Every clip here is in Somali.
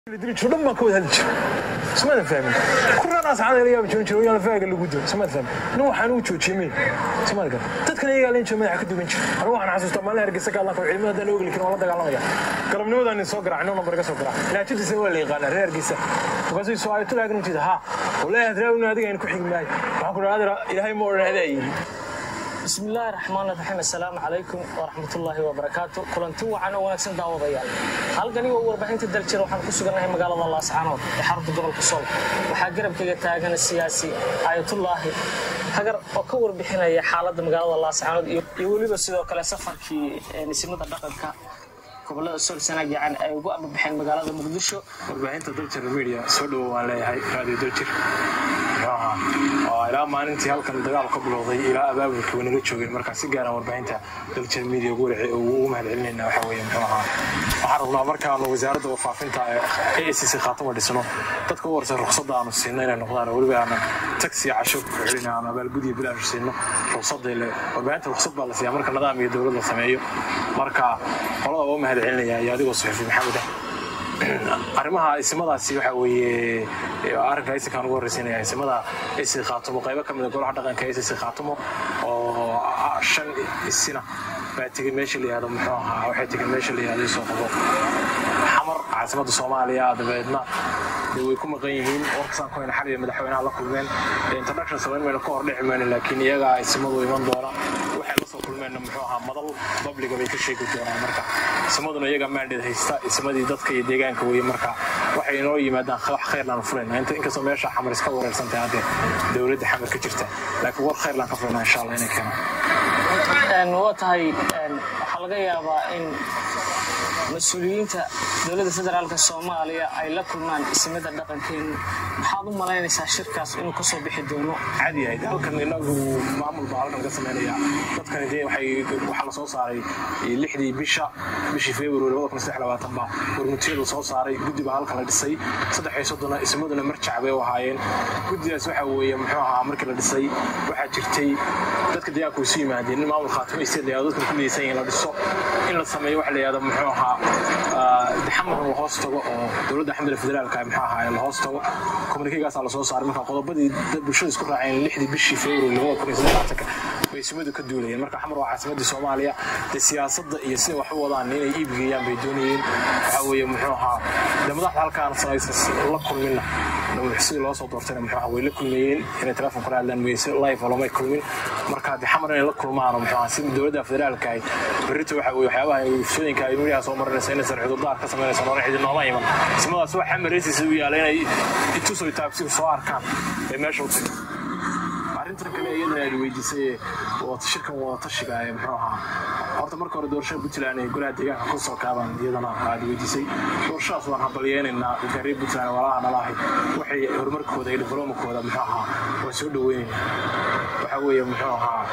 dhan baan ka wada hadli jira ismadan fahmin kuranaas cadayla yaaba joon jira oyaan faaga lagu dilo ismadan fahmin nin waxaan uu joojiyey mey ismadan gar dadkan iyagaa leen jira madaxa ka duwan jira anigu waxaan xasuustaa maalin hargeysa ka hadlan karo ciidamada haddaan ogli karin waan la dagaalamaya galabnimadaan nin soo garaac nin nambar iga soo garaac ilaajadiisa waa la yaqaanaa reer hargeysa markaasuu soo ayo tulaagan u jeeda haa wallahi hadraawina adiga aynu ku xigi maayo waxaan ku dhaha adira ilaahay ma odhan adaa yihi بسم الله الرحمن الرحيم السلام عليكم ورحمة الله وبركاته كلنتي وعنا ونكسن دعوة ضيال halkani waa warbixinta daljir waxaan ku sugannahay magaalada laascaanood ee xarunta gobolka sool waxaa garabkayga taagan siyaasi ayatullaahi hagar oo ka warbixinaya xaaladda magaalada laascaanood iyo weliba sidoo kale safarkii nisimada dhaqanka gobolada sool sanaag yacan ay ugu amabixeen magaalada muqdisho warbaahinta daljir media soo dhowo waan leeyahay raadiyo daljir ilaa maalintii halkan dagaal ka bilowday ilaa abaabulka way naga joogeen markaa si gaaran warbaahinta daljir media ugu mahadcelinayna waxa weeye muxuu ahaa waxaan rabnaa markaanu wasaaradda warfaafinta ee acc khaatama dhisno dadka u warsan ruqsadda aanu siino inay noqdaan weliba aanan taxi casho ku celin aanu abaalgudiya bilaash siino ruqsadda le warbaahinta ruqsad baa la siiyaa marka nidaam iyo dowlad la sameeyo marka qolada waa mahadcelinaya iyo adigoo suxufi maxamed ah arrimaha isimadaasi waxa weeye arrinka isinkaan ugu horreysiinaya isimada isi khaatumo qaybo ka mid a golaha dhaqanka isi khaatumo oo shan isina baa tegey meesha la yihahdo muxuu ahaa waxay tegeen meesha la yihahdo isoo qabo xamar caasimadda soomaaliya dabeedna dee way ku maqan yihiin warkasaan ku hayna xaliya madaxweynaha la kulmeen introduction samayn mayna ka hor dhici mayno laakiin iyagaa isimadu iman doona waxay la soo kulmeenna muxuu ahaa madal babliga bay ka sheegi doonaan marka isimaduna iyaga maandheed haysta isimadii dadka iyo deegaanka weye marka waxay inoo yimaadaan wax khayrlaan fulayna inkastoo meesha xamar iska wareersantahay haddee dowladda xamar ka jirta laakiin war khayrlaan ka fulayna insha allah inay keenaan waa tahay waxaa laga yaabaa in mas-uuliyiinta dowladda federaalk soomaaliya ay la kulmaan isimada dhaqankeenu maxaad u malaynaysaa shirkaas inuu kasoo bixi doono caadi ahayd halkan inagu maamul baa halkan ka sameynaya dadkani dee waxay waxaa la soo saaray lixdii bisha bishii february labada kun saddex labaatan baa warmutiyada soo saaray guddi baa halkan la dhisay saddex iyo soddona ismaduna marjac bay u ahaayeen guddidaas waxa weeye muxuu ahaa markii la dhisay waxaa jirtay dadka deegaanka isu yimaadeen in maamul khaatimo isteed la yahdo dadkan ku midaysan yihin la dhiso in la sameeyo waxa la yahdo muxuu ahaa xamarna la hoos tago oo dowladda xamdala federaalka muxuu ahaa la hoos tago komunikegaasaa lasoo saaray marka qodobadii bulshada isku raaceen lixdii bishii february labada kun iyo saddexlaatanka bay ismadu ka duulayeen marka xamar waa caasimadii soomaaliya dee siyaasadda iyo sida wax u wadaan inay iibgeeyaan bay doonayeen waxaa weeye muxuu ahaa dee madaxda halkaan sanaysa la kulminna sidii loo soo doortayna muxuu ahaa way la kulmayeen inay telefoon kula hadlaan weye si live lamay kulmin marka dee xamar inay la kulmaan muxuu ahaa si dowladda federaalka ay berrito waxa weye waxyaabaha ufsooyinka ay midiyaha soo marinaysa inaysan cudurdaar ka samaynaysa noona xidid nooma iman ismadaas wax xamareysiisa u yaala inay itusoy taabsiga soo arkaan bay meesha u tageen arrintan kale iyadana aad weydiisay shirkan wadatashiga ee muxuu ahaa horta marka hore doorashada puntland ee golaha deegaanka ku soo kaabaan iyadana aad weydiisay doorashadaas waan hambalyeynaynaa dadka reer puntland walaalaha nala ahay waxay horumarkooda iyo diblomakooda muxuu ahaa waan soo dhaweynaynaa waxaa weeye muxuu ahaa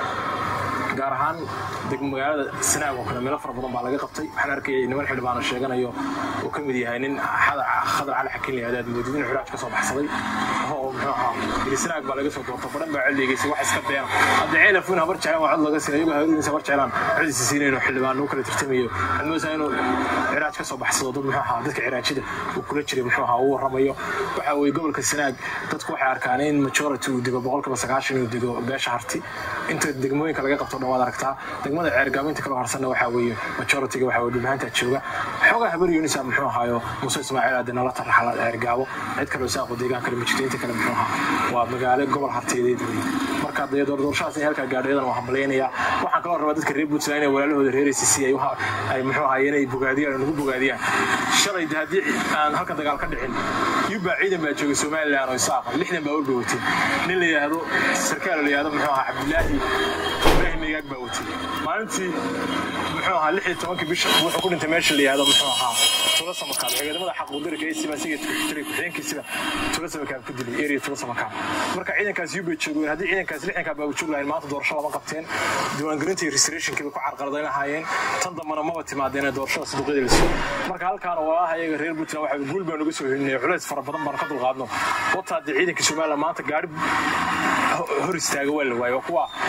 gaar ahaan magaalada sanaag oo kale meelo fara badan baa laga qabtay waxaan arkayay niman xildhibaano sheeganayo uu ka mid yahay nin khadar cali xakiin la yahdaad moodid inuu xiraaj ka soo baxsaday oo muxuu ahaa yiri sanaag baa laga soo doorta badhan baa codligeysay wax iska beena hadda ceelafun habar jeclaan waa cod laga siinay iyagoo haruurinsa habar jeclaan codiisa siinayno xildhibaan uu kala tirtamayo xilmoosa inuu xiraaj ka soo baxsado dad muxuu ahaa dadka xiraajida uu kula jiray muxuu ahaa uu warramayo waxa weeye gobolka sanaag dadku waxay arkaan in majority uu digo boqolkiiba sagaashan uu digo beesha harti inta degmooyinka laga qabto dhan waad aragtaa degmada ceergaaminta kaloo harsanna waxaa weeye majoritiga waxaa weye dhulbahaanta jooga xoogaa habar yunisa muxuu ahaayo muuse ismaaciil aade nala taraxala ceergaabo cid kaloo saaqo deegaan kale ma jirto inta kale muxuu ahaa waa magaalo gobol harteedeed weye marka dee doorashadaas in halkaa gaadho iyadana waa hambalyaynayaa waxaan kaloo rabaa dadka reer puntland inay walaalahooda reer acc ay muxuu ahaa inay bogaadiyaan oo nagu bogaadiyaan shalay de haddii aan halka dagaal ka dhicin yubbaa ciidan baa joogay somaliland oo isaaqa lixdan baa walba wateen nin la yidhaahdo sarkaal la yidhahdo muxuu ahaa cabdilaahi ibrahim megaag baa watay maalintii muxuu ahaa lix iyo tobankii bisha wuxuu ku dhintay meesha la yihahdo muxuu ahaa tula samakaab ciidamada xaquudirka ee simaasiga jiray ku-xigeenkiisiba tula samakaab ku dilay area tula samakaab marka ciidankaas yubbay joogeen haddii ciidankaas lixdankaa baa joog lahayn maanta doorasho lama qabteen diiwaangelinta iyo restorationkii bay ku carqaladayn lahaayeen tan dambana maba timaadeen ee doorashada saduuqyada la siiyo marka halkaana walaalaha iyaga reer puntland waxa guul baan uga soo helinaya culays fara badan baan ka dulqaadno wataa dee ciidanka somaliland maanta gaari hor istaaga waa la waayo waa kuwa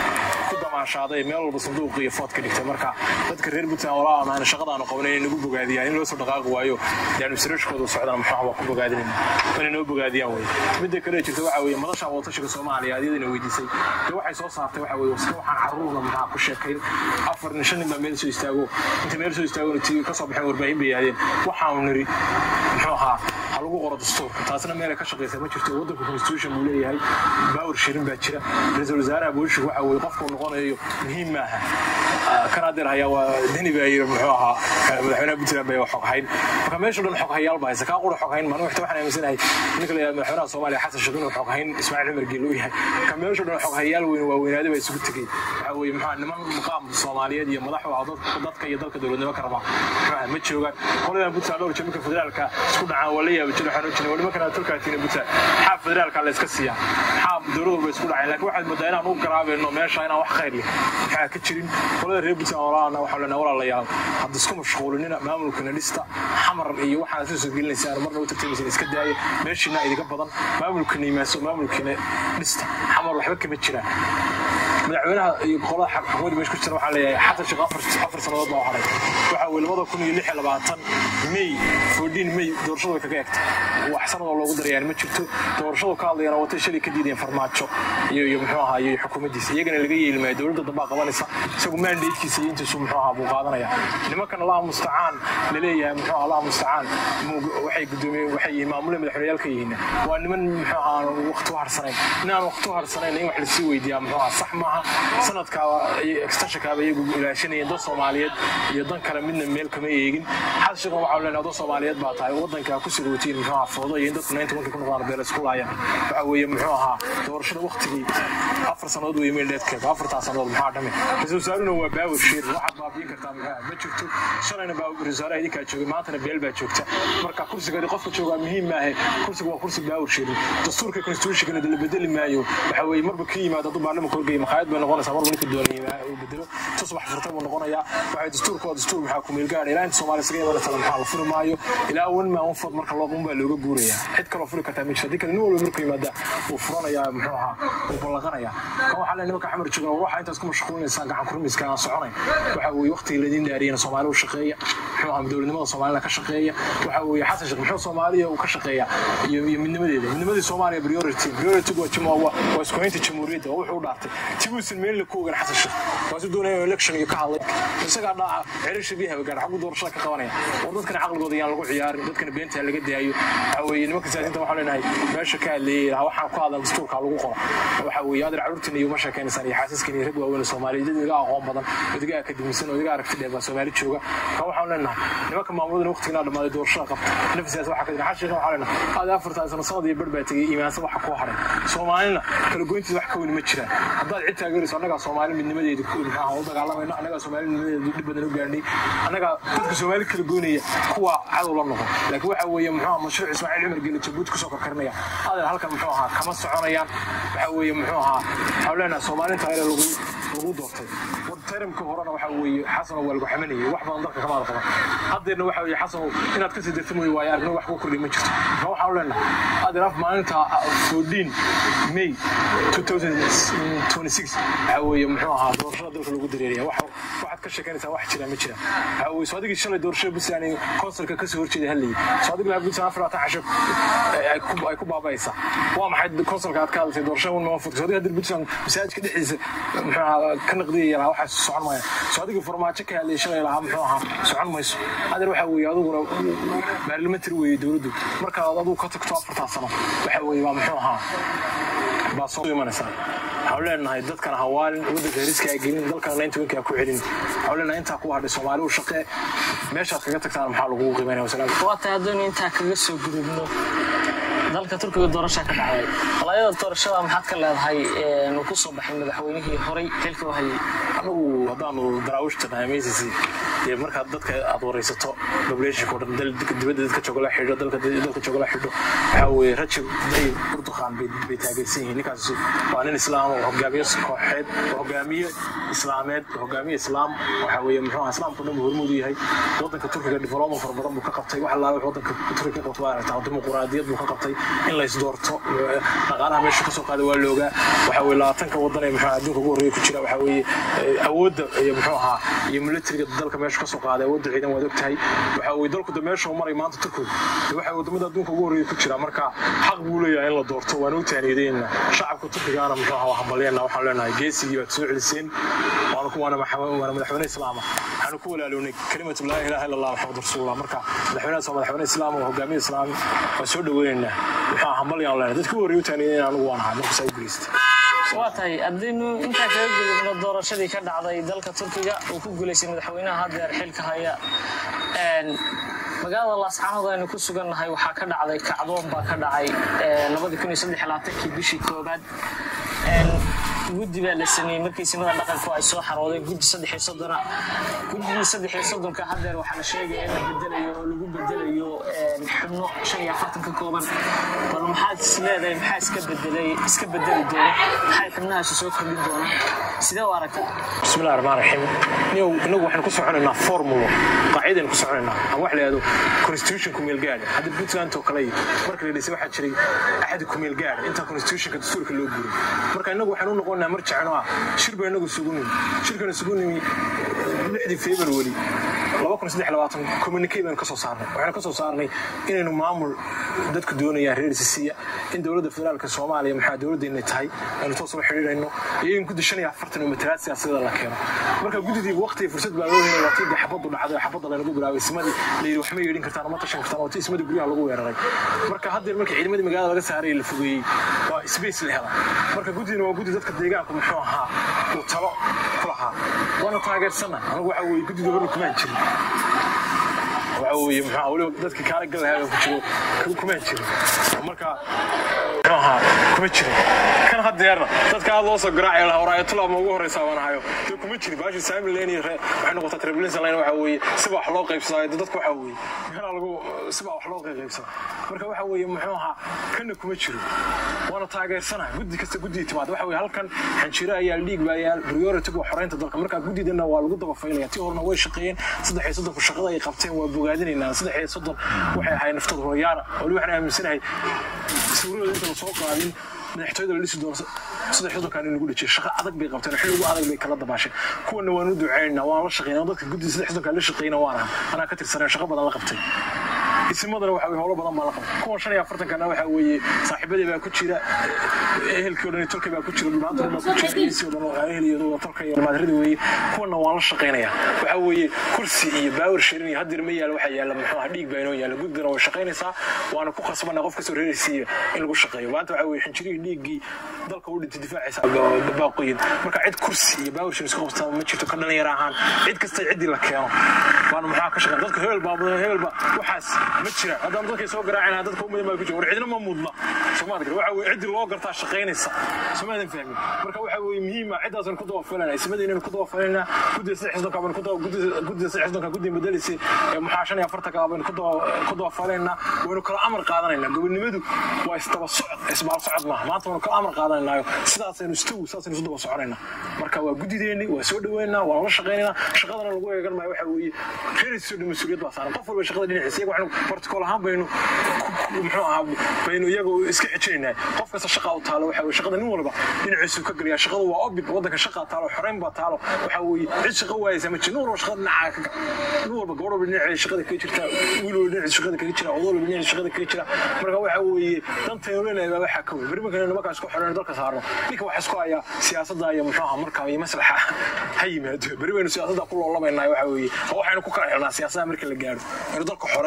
ku damaashaaday meel walba sanduuq iyo food ka dhigtay marka dadka reer puntland walaa amaana shaqadaanu qabanay inay nagu bogaadiyaan in loo soo dhaqaaqi waayo dee administrationkooda socdana muxuu waa ku bogaadinayna inay noo bogaadiyaan wey midda kale jirta waxa weeye madasha wadatashiga soomaaliya iyadina weydiisay dee waxay soo saartay waxa weeye iska waxaan caruurna maxaa ku sheekayn afar nin shan nin baa meel soo istaago inta meel soo istaagona tv ka soo baxeen warbaahin bay yidhahdeen waxaanu niri muxuu ahaa ha lagu qoro dastuurka taasna meelay ka shaqaysa ma jirto waddanka constitution buu leeyahay baawar shirin baa jira ra-iisul wasaaraha booliska waxa weeye qofkuu noqonayo muhiim maaha kan adeer hayaa waa deni baa yiri muxuu ahaa madaxweynaha puntland baa xog hayn marka meesha dhan xog hayaal baa haysa kaa qura xog hayn maan waxta waxaan aaminsanahay ninka la yidhahdo madaxweynaha soomaaliya xasan sheekh inuu xog hayn ismaaciil cumar geelo u yahay ka meesha dhan xog hayaal weyn waa weynaade baa isugu tegey waxa weeye muxuu niman maqaam soomaaliyeed iyo madax u ah dadka iyo dalka dowladnimo ka raba muxuu ma joogaan qoladan puntland dhowr jamika federaalka isku dhacaan waa la yaaba jiro waxaan jiray wali markaan tolkaatiin puntland xaab federaalka la iska siiyaa xaab dowlad walba isku dhaceen laakiin waxaad moodaa inaan u garaabayno meesha inaan wax khayr leh maxaa ka jirin qolada reer puntland walaana waxaa leenahay walaalayaal hadda isku mashquulinina maamulkana dhista xamar iyo waxaad soo soo gelinaysaan marna u tartamaysan iska daaya meeshiina idinka badan maamulkana yimaaso maamulkana dhista xamar waxba kama jiraan madaxweynaha iyo qolada xukuumadda meesha ku jira waxaa leeyahay xasan sheekh afar afar sannadood baa haray waxa weye labada kun iyo lix iyo labaatan may fourteen may doorashadu way kaga egtay wax sanadoo loogu darayaan ma jirto doorashadu ka hadlayana watay shalay ka diideen farmaajo iyo iyo muxuu ahaa iyo xukuumaddiisa iyagana laga yeeli maayo dowladda dambaa qabanaysa isagu mandatekiisa iyo intiisu muxuu ahaa buu qaadanaya nimankan allaha mustacaan laleeyahay muxuu ahaa allaha mustacaan waxay gudoomiyeen waxay yihiin maamule madaxweyneyaalka yihiin waa niman muxuu ahaa waqti u harsanayn inaan waqti u harsanayn in wax lasii weydiiyaa muxuu ahaa sax maaha sanadkaaba extensionkaaba iyagu ilaashanayeen dad soomaaliyeed iyo dan kale midna meel kama eegin xasan sheekh waxaa leenahay dad soomaaliyeed baa tahay waddanka ku sirootiin muxuu ahaa foodo iyo in dadku naynta markay ku noqdaan beel isku laayaan waxa weeye muxuu ahaa doorashada waqtigii afar sannadood weeye meeldheedkeeda afartaa sannadood maxaa dhame ra-iisul wasaaruna waa baawar shiir waxaad baabiin kartaa muxuu ahaa ma jirto shalayna baa ra-isul wasaaraha idinkaa joogay maantana beel baa joogta marka kursiga qofka joogaa muhiim maahe kursiga waa kursi baawar shiirin dastuurka constitutionkana la bedeli maayo waxa weeye marba ka yimaado hadduu baarlamanka horgeeya makhaayad bay noqonaysaa marba ninka doonaya uu bedelo tusbax furta buu noqonayaa waxay dastuurka waa dastuur maxaa ku meelgaadha ilaa inta soomaaliya isaga imanaysa maxaa la furi maayo ilaa wan maa un fod marka looqun baa looga guurayaa cid kaloo furi kartaa ma jirta haddii kale nin walba markuu yimaada wuu furanayaa muxuu ahaa wuu ballaqanayaa kan waxaa le nimanka xamar joogan war waxaa intaas ku mashquulinaysaan gacan kurmiska aan soconayn waxa weeye waqtigii laydin dhaariyana soomaali u shaqeeya muxuu ahaa dowladnimada soomaalina ka shaqeeya waxa weeye xasan sheekh muxuu soomaaliya uu ka shaqeeya iyo iyo midnimadeeda midnimadii soomaaliya priority priority waa jimo waa waa isku haynta jamhuuriyadda waa wuxuu u dhaartay tiguusan meel la ku ogan xasan sheekh waa si doonaya election iyo ka hadlay isagaa dhaca cerisha biyaha gaar xaggu doorashada ka qabanaya war dadkana caqligooda yaan lagu ciyaarin dadkana beenta laga daayo waxa weeye nimanka siyaasiyiinta waxaan leenahay meesha ka hadleeyay waxaan ku hadlan dastuurka lagu qoro waxa weeye adeer caruurtiin iyo ma sheekaynaysaan iyo xaasiskan iyo rag waaweyn soomaaliya dad iga aqoon badan odiga akademisan odiga aragti dheer baa soomaali jooga kan waxaan leenahay nimanka maamuladana waqtigiina dhammaaday doorashada qabta nafsi siyaasi waxaa ka jira xashiiqa waxaa leenahay adeer afartan sano sanad iyo bar baa tegay iimaansan waxa ku haray soomaalina kala goyntiisa wax ka weyn ma jiraan haddaad cid taageerayso annagaa soomaali midnimadeeda maxaa u dagaalamayno annagaa soomaali midnimadeeda dhib badan u gaarnay annagaa dadka soomaali kala goynaya kuwa cadow la noqon laakiin waxa weeye muxuu ahaa mashruuc ismaaciil cumar geli jabuuti kusoo karkarinaya adeer halkan muxuu ahaa kama soconayaan waxa weeye muxuu ahaa waxaan leenahay soomaalinta ayla lagu lagu doortay tarimka horena waxa weeye xasano waa lagu xamanayay wax badan dalka kamaada qaban haddeerna waxa weeye xasano inaad kasii darta mooye waayo aragno wax ku kordhay ma jirto marka waxaan leenahay adeer af maalinta 14 may 2026 waxa weeye muxuu ahaa doorashada dalka lagu dareeraya wax waxaad ka sheekanaysaa wax jira ma jira waxa weeye soo adigii shalay doorashada puntland konsulka kasoo horjeeda hadlayay soo adigii lahaa puntland afar labaatan casho ay ku baabaysaa waa maxay konsulka aad ka hadlatay doorashada un mafudka soo adigii haddii puntland masaajidka dhexdiisa muxuu ahaa ka naqdiyaya lahaa waxaas socon maya soo adigii farmaajo ka hadlayay shalay lahaa muxuu ahaa socon mayso adeer waxa weeye adiguna baarlamentary weeye dowladdu markaad adigu ka tagto afartaa sano waxa weeye waa muxuu ahaa baa soo imanaysaa waxaan leenahay dadkan hawaalin waddanka heriska ay gelin dalkana naynta winkaa ku celin waxaan leenahay intaa ku hadhay soomaali u shaqee meeshaad kaga tagtaan maxaa lagugu qiimaynaya wasalaam waa tahay haddaynu intaa kaga soo gudubno dalka turkiga doorashaa ka dhacday walaayada doorashada maxaad ka leedahay uu ku soo baxay madaxweynihii horey xilka u hayay anagu haddaanu daraawiishta nahay meysisi dee markaad dadka aad waraysato populationka oo dhan dal- dibadda dadka jooga la xidho dalka dalka jooga la xidho waxaa weeye rajab dayib urduqaan bay bay taageersan yihiin ninkaas waa nin islaam oo hogaamiye kooxeed oo hogaamiye islaameed oo hogaamiye islaam waxaa weeye muxuu ahaa islaamku dhan buu hormuud u yahay wadanka turkiga development fara badan buu ka qabtay wax allaale wadanka turkiga ka qabtay waa aragtaa dimuquraadiyad buu ka qabtay in la isdoorto dhaqaalaha meesha kasoo qaaday waa loogaa waxaa weeye labaatanka wadan ee muxuu adduunka ugu horreeya ku jira waxaa weeye eh, awoodda iyo muxuu ahaa iyo militariga dalka meesha kasoo qaaday awoodda ciidan waad ogtahay waxaa weeye dalku de meesha uu maray maanta turkigu de waxaa wadamada adduunka ugu horreeya ku jira marka xaq buu leeyahay in la doorto waan u taaniyadeena shacabka turkigaana muxuu ahaa waa hambalyeena waxaan leenahay geesigii baad soo celiseen waana ku- waana maxa- waana madaxweyne islaama waxaanu ku walaalownay kalimatu laa ilaaha illa allah maxamad rasuulullah marka madaxweynahaas waa madaxweyne islaam oo hogaamiye islaam waan soo dhaweynaynaa muxuu ahaa hambalyaan leenahay dadka ugu horreeya u taaniyadeena anigu waan ahay markaas ay guulaystay waa tahay haddaynu intaa kaga gudubno doorashadii ka dhacday dalka turkiga uu ku guulaystay madaxweynaha haddeer xilka haya Een, magaalada laascaanood aynu ku sugannahay waxaa ka dhacday kacdoon baa ka dhacay kii bishii koobaad Een, guddi baa la sameeyey markii simada dhaqanku ay soo xaroodeen guddi saddex iyo soddona guddigii saddex iyo soddonka haddeer waxaa la sheegaya in la bedelayo oo lagu bedelayo een, xubno shan iyo afartan ka kooban bal maxaad is leedahay maxaa iska bedelay iska bedeli doona maxay xubnahaasi soo kordhin doonaan sidee u aragtaa بسم الله الرحمن الرحيم نيو نو waxaan ku soconaynaa formulo qaacideen ku soconaynaa ama wax la yiraahdo constitution ku meel gaar hadda Puntland oo kale marka la dhisay waxa jiray axad ku meel gaar inta constitution ka dastuurka loo guuray marka inagu waxaan u noqonaynaa marjacno ah shir bay inagu sugunay shirkana sugunay 6 February 2023 communique baan ka soo saarnay waxaan ka soo saarnay inaynu maamul dadku doonayaan reer Sisiya in dowladda federaalka Soomaaliya maxaa dowladdeena tahay aanu toos u xiriirayno iyo in guddi 45 matalaad siyaasadeed la keeno marka guddidii waqti iyo fursad baa loo helay waqti xabadu dhacday xabada lagu bilaabay simadii la yiri wax ma yeelin kartaan ma tashan kartaan waqti simadii guryaha lagu weeraray marka hadda markii ciidamadii magaalada laga saaray la fogeeyey waa space la helay marka guddina waa guddi dadka deegaanka muxuu ahaa uu talo ku lahaa waana taageersana anigu waxa weeye guddida hore kumaan jirin waxa weeye muxuu ahaa weliba dadka kaala gal lahaa ku jiro ku- kumaan jirin marka muxuu ahaa kuma jirin kan haddeerna dadka aad loo soo garaacayo lahaa waraayatullah ma ugu horeysaa waan hayo dee kuma jirin baashi saami leen iyo ree- waxay noqotaa treblinsan line waxa weeye siba wax loo qaybsadaa dee dadka waxa weeye meelaa lagu siba wax loo qaybsada marka waxa weeye muxuu ahaa kanna kuma jiro waana taageersanahay guddi kasta guddii timaad waxa weeye halkan xanjiro ayaa dhiig baa yaal priority waa xoreynta dalka marka guddidana waa lagu daba faylaya tii horena way shaqeeyeen saddex iyo soddonku shaqada ay qabteen waa bogaadinaynaa saddex iyo soddon waxay ahayd naftooda hooyaana wali waxaan aaminsanahay sawirada inta la soo qaadin madaxtooyada la dhisi doono saddex soddonkan in lagu dhajiyay shaqo adag bay qabteen xilli ugu adag bay kala dabaasheen kuwana waan u duceynaynaa waan la shaqeynaa dadka guddida saddex soddonkan la shaqeyna waan aha anaa ka tirsaneen shaqo badan la qabtay isimadana waxa weye howlo badan baa la qabtay kuwan shan iyo afartankana waxa weeye saaxiibadii baa ku jira ehelkii o dhan iyo tolkii baa ku jira dhulmaanta baa ku jira iisii o dhan oo eheliyadu waa tolka iyo maadirada weeye kuwana waan la shaqeynayaa waxa weeye kursi iyo baawar sharin iyo hadir ma yaalo waxaa yaala muxuu ahaa dhiig baa inoo yaala guddina way shaqeynaysaa waana ku khasbanaa qof kasoo reeraysiiya in lagu shaqeeyo maanta waxa weeye xinjirihii dhiiggii dalka u dhintay difaacaysa baaqoyin marka cid kursi iyo baawar sharin isku qabtaa ma jirto ka dhalinyaro ahaan cid kasta ciddii la keeno waana maxaa ka shaqeyn dadka hebel baa mudan hebel baa waxaas ma jira haddaan dadkay soo garaacayna dadka umadan baa ku jira war cidna ma mudna soomaad gar waxa weye ciddii loo gartaa shaqaynaysa soomaadan fahmin marka waxa weye muhiima ciddaasan ku daba falanaa ismadiinaynu ku daba falanaa guddida saddex xisdonka baynu ku daba guddida guddida saddex xisdonka guddii bedelaysay ee maxaa shan iyo afartanka baynu ku daba ku daba falaynaa waynu kala amar qaadanaynaa gobonimadu waa isdaba socod isbaal socod maaha maanta waynu kala amar qaadanaynaayo sidaasaynu istow sidaasaynu isu daba soconaynaa marka waa guddideeni waa soo dhaweynaa waa la shaqaynaynaa shaqadana lagu eegan maayo waxa weeye reeraysiiso dhan mas-uuliyad baa saaran qof walba shaqada dhinaciisa iyaga waxaynu protocol ahaan baynu ku- muxuu ahaa baynu iyaga iska xijinaynaa qof kasta shaqa u taalo waxa weye shaqada nin walba dhinaciisu ka geliyaa shaqada waa obig waddanka shaqa taalo xoreyn baa taalo waxa weeye cid shaqa waayaysa ma jiro nin walba shaqada dhinacaa ka nin walba gabadh walba dhinaceeda shaqada kaga jirta wiil walba dhinaciisa shaqada kaga jira odo walba dhinaciisa shaqada kaga jira marka waxa weeye dantaynu leenahay baa waxaa ka weyn beri markaynu nimankaas ku xoreyno dalka saarno ninka waxa isku hayaa siyaasadda iyo muxuu ahaa markaa iyo maslaxa ha yimaado beri baynu siyaasadda ku loolabaynaa waxa weeye oo waxaynu ku kala xirnaa siyaasadda marka la gaaro aynu dalka xoreyno markaas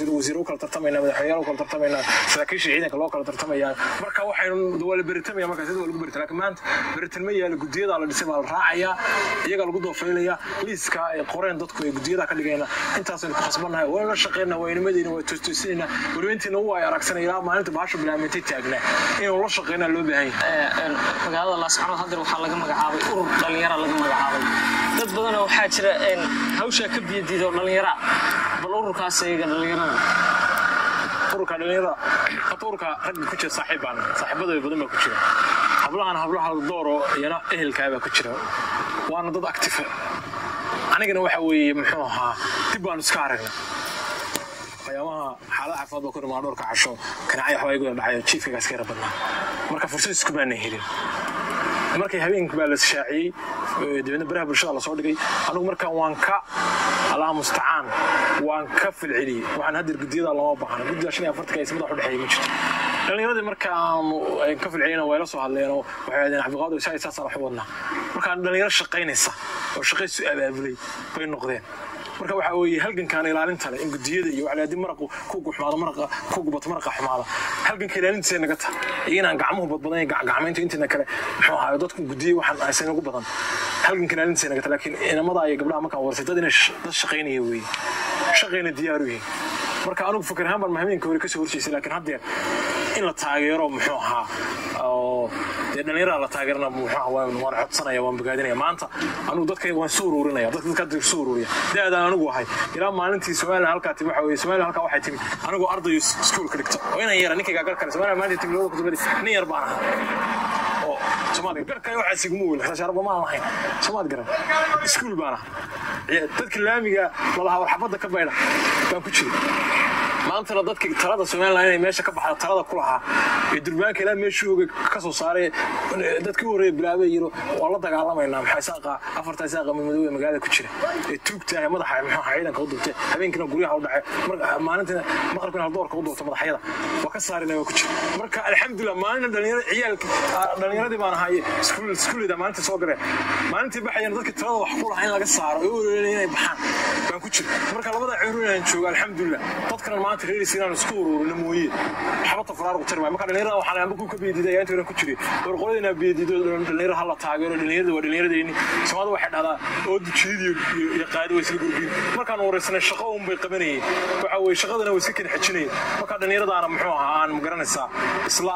wasiir u kala tartamayna madaxweynayaal u kala tartamayna saraakiisha ciidanka loo kala tartamaya marka waxaynu waa la beritamaya marka sida waa lagu berita laakiin maanta beritan ma yaalo gudiyada la dhisay baa la raacayaa iyaga lagu doofaylaya liiska ay qoreen dadku ay gudiyada ka dhigayna intaasaynu ku khasbannahay waynu la shaqeynaa waynimadeyna waa toostoosinaynaa weliba intiina u ay aragsanay ilaa maalinta bahasha bilaamintay taagnaa inaynu la shaqeynaa loo baahan yahay magaalada laascanood haddeer waxaa laga magacaabay urur dhallinyara laga magacaabay dad badanoo waxaa jira hawshaa ka biyadiida oo dhallinyara bal ururkaas iyaga dhallinyarada ururka dhalinyarada hata ururka ragga ku jira saaxiib baan saaxiibada badan baa ku jira hablahan hablaha dooro iyana ehelkaa baa ku jira waana dad active anigana waxa weeye muxuu ahaa dib baanu iska aragnay waxyaabaha xaalada caafimaad baa ku dhimaa dhowrka casho kanacay waxbaa igu dhacayo jiifkaga iska yara badnaa marka fursad isku baana helin markay habeenkii baa la shaaciyey dabeedna baraha bulshada lasoo dhigay anigu markaan waan ka allaha mustacaan waan ka filceliyey waxaan haddeer gudiyada lama baahna guddiga shan iyo afartanka ismada wax u dhexeeya ma jirto dhallinyaradii markaanu ka filceliyena way la soo hadleen oo waxay ahdeen cabdiqaadir saa saasaan wax u wadnaa markaan dhallinyaro shaqaynaysa oo shaqaysu abaabulay bay noqdeen marka waxa weeye halgankaan ilaalinta leh in gudiyada iyo waxa haddii maraqu ku guxmaado maraqa ku gubato maraqa xumaada halganka ilaalintiisa naga ta iyo inaan gacmuhu badbadan gacmaynta intiina kale muxuu ahaay dadku gudiye waxaan aysan ugu badan halganka ilaalintiisa naga ta laakiin inamada iyo gabdhaha markaan warsay dad inay dad shaqaynaya weeye shaqayna diyaaru yihiin marka anigu fikir ahaan baan mahamiinka hore kasoo horjeysay laakiin haddeer in la taageero muxuu ahaa oo dee dhallinyarada la taageerana muxuu ahaa waan waan codsanaya waan bogaadinaya maanta anigu dadka waan soo ururinaya dadka dadka hadda soo ururiya da-daan anigu ahay ilaa maalintii somalilan halkaa timi waxa weeye somalilan halkaa waxay timi anigoo ardayo iskuulka dhigta oo inan yara ninkaygaa gar kale somalilan maalintii timi labada kutubadi nin yar baan ahaa oo soomaaliya garkay waxaa siguma weyn khashaarba maan lahayn soomaad garan iskuul baan ahaa dadka laamiga lalahaa war xabadda ka baydha baan ku jiray maantana dadka talada somalilan inay meesha ka baxda talada ku lahaa ee durbaanka ilaa meeshuu oga ka soo saaray dadkii u horreeya bilaabay yiro waa la dagaalamaynaa maxaa isaaqa afarta isaaqa madmadoobe magaalada ku jira ee tuugtahay madaxa muxuu ahaa ciidanka u dubtay habeenkina guryaha u dhacay maalintina maqribkina haldoorka u dubta madaxyada waa ka saarina waa ku jira marka alxamdulilah maalina dhalinyaro ciyaalka dhalinyaradii baan ahaye iskuulida maalintii soo gareen maalintii baxayana dadka talada wax ku lahaa in laga saaro ee u ololay inay baxaan baan ku jira marka labada ceeru inaan joogo alxamdulilah dadkana maanta reerisi inaan isku ururino mooye waxbata faraarugu tari maayo marka dhalinyarada waxaan amba ku ka beediday ayaa inta ku jiray door qolada inaa beedido dhalinyarada hala taageero dhalinyarada waa dhalinyaradeenni soomaalida waxay dhahdaa oo dujeedi iyo qaadi way isla gurbiin markaan wareysanay shaqo un bay qabanayeen waxa weeye shaqadana way iska kala xejinayeen marka dhalinyaradaana muxuu ahaa aan magaranaysaa isla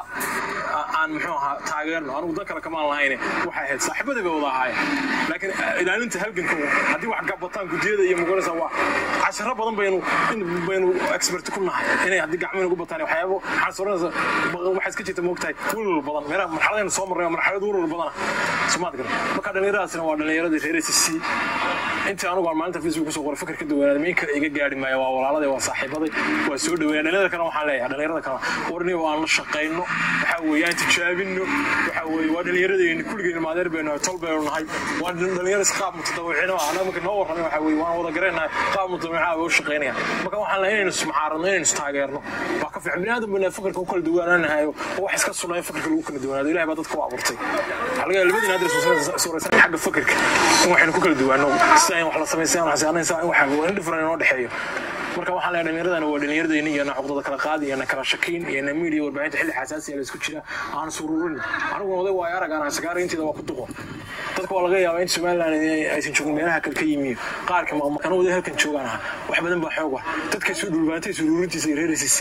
aan muxuu ahaa taageerno anigu dan kale kamaan lahayne waxay ahayd saaxiibadii bay wada ahaayeen laakiin ilaalinta halganka haddii wax gabataan gudiyada iyo magaranaysaa waa casharo badan baynu baynu expert ku nahay inay haddii gacmina ugu bataan waxyaabo waxaan soranaysa waxaa iska jirta moogtahay welwal badan meelaha marxaladaynu soo marnay marxalad welwal badana somaad garan marka dhallinyaradaasina waa dhallinyaradii reer s c intii anugu aan maalinta facebook kusoo qoray fikir ka duwanaaday min kale iga gaari maayo waa walaaladii waa saaxiibaday waa soo dhaweynaya dhalinyarada kale waxaan leeyahay dhalinyarada kale warni aan la shaqayno waxa weeye aan tijaabino waxa weeye waa dhallinyaradeenni kulligeen maadeer baynu nahay tol baynu nahay waa dhalinyaro isqaab mutadawicino ah anaga marka noo warramay waxa weeye waan wada garanahay qaab mutadawicaa bay u shaqaynaya marka waxaan leeyahay inaynu ismucaaradno inaynu istaageerno waa ka fiican biniaadam bayna fikirka u kala duwanaanahayo oo wax iska sunnaa in fikirka lagu kala duwanaado ilahay baa dadka u abuurtay waxaa laga yaaba labadiina hadda suuraysan xagga fikirka in waxaynu ku kala duwaano sida in wax la samaysay aan xasaanaysa in wax in different inoo dhexeeyo marka waxaan leeyahay dhallinyaradana waa dhallinyaradeenni iyo nacuqdada kala qaadi iyo na kala shakiin iyo na miidiya warbaahinta xilli xasaasiya la isku jira aan sururin aniguna oday waayo arag aan sagaara inteeda waa ku duqo dadka waa laga yaabaa in somaliland aysan joogin meelaha kale ka yimiyo qaarka maqmaqana waday halkan joogaan aha wax badan baa xoog ah dadka isu dhulbaantay suruurintiisa iyo reerisiisi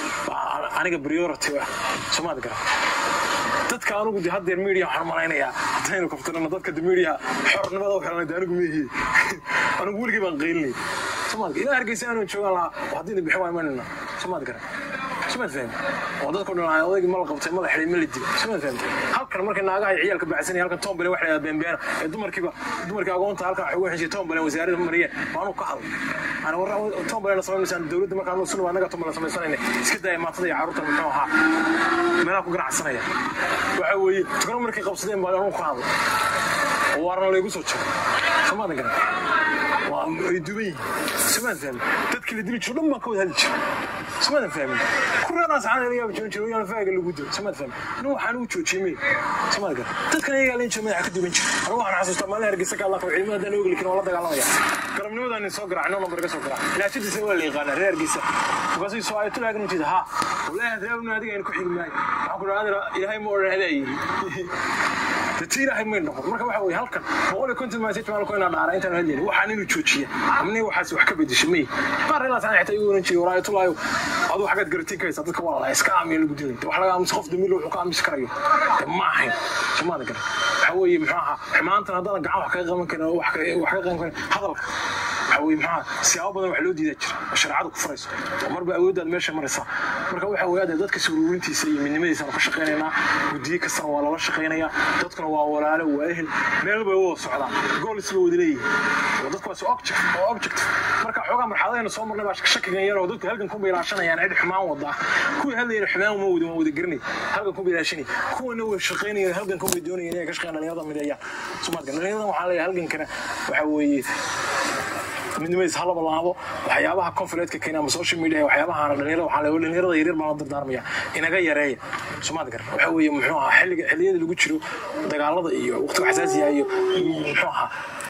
aniga priority ah soomaad garan dadka anugu de haddeer media waxaan malaynayaa haddaynu kaftirano dadka de media xornimada u xiranay de anigu meehi anigu weligii baan qaylinay somaad ilaa hargeysa aanu joogaan lahaa haddii bixin waa imanayna somaad garan somaad fahmi oo dadku dhan lahaa odaygii ma la qabtay ma la xidhay ma la dilay somaad fahmi halkan markay naagaha iyo ciyaalka baxsanaya halkan tombale wax la yidhahda beenbeena ee dumarkiiba dumarkii agoonta halkan waxay ugu xeshay tombale wasaaradda mariyeen waanu ka hadlay ana war tombalena samaynaysaan dowladda markaan sunu anaga tombale samaysanayna iska daaya maatada iyo carruurta muxuu ahaa meelaha ku ganacsanaya waxa weeye tukano markay qabsadeen baa anu ka hadlay oo waarna laygu soo jiro somaadan garan waa ay duban yihiin somaan fahmi dadkii la dili jiro dhan baan ka wada hadli jira samadan fahmin kureedaas aan laga yaabo joojin jiro faaga lagu dilo samadan fahmin nin waxaan u joojiyay may samadan gar dadkan iyaga leen jooga madaxa ka duwan jira anigu waxaan xasuustaa maalin hargeysa ka allah qabo ciidamada hadaan ogli karin waa la dagaalamaya galabnimadan soo garaacay noo nambar ka soo garaac ilaashadiisa waa la yaqaanaa reer hargeysa markaasuu soo ayatul aagan ujeeda ha wallaahi reebnu adiga aynu ku xigi maayo waxaan ku dhahaa ilaahay ma odhan adaa yiri dadti ilaahay may noqon marka waxa weye halkan boqol iyo konton message baan ku inaa dhaara intaan hadlayni waxaan inuu joojiya amni waxaas wax ka bedesha may qaar ilaa taan xitaa igu oran jiray waraayatullaayo aduu xaggaad garatiin karaysaa dadka waa la iska aamiya lagu dilay wax laga aamusa qof damiir wuxuu ka aamusi karayo de ma ahayn somaada garan waxa weeye muxuu ahaa xumaantan haddana gacan wax kaga qaban karin wax kaga qaban karin hadalka waxa weye maxaa siyaabo badan wax loo diidaa jira oo shareecadu ku furayso oo marba awooddaad meesha maraysa marka waxa weeye hadda dadka suuruurintiisa iyo midnimadiisa ka shaqaynaynaa guddiye kastana waa lala shaqaynayaa dadkuna waa walaalo waa ehel meel bay wada socdaan goolis bay wada leeyihin oo dadku waa object oo object marka xoogaa marxaladayna soo marnay baa shakigan yar oo dadku halkan ku bilaashanayaan cid xumaan wada kuwii hadlayna xumaan uma wadi waan wada garanay halkan ku bilaashanay kuwana way shaqaynayaan halkan ku bay doonayaan inay ka shaqeeyaan dhalinyarada mideeyaan somaadka dhalinyaradan waxaa leeyahay halkankana waxa weeye midnimadiis ha laba laabo waxyaabaha confuleedka keena ama social media waxyaabahaana dhalinyarada waxaa leeyahay dhalinyarada yaryar baan la dardaarmaya inaga yareeya somaad gar waxa weeye muxuu ahaa xilliga xilliyada lagu jiro dagaalada iyo waqtiga xasaasiya iyo muxuu ahaa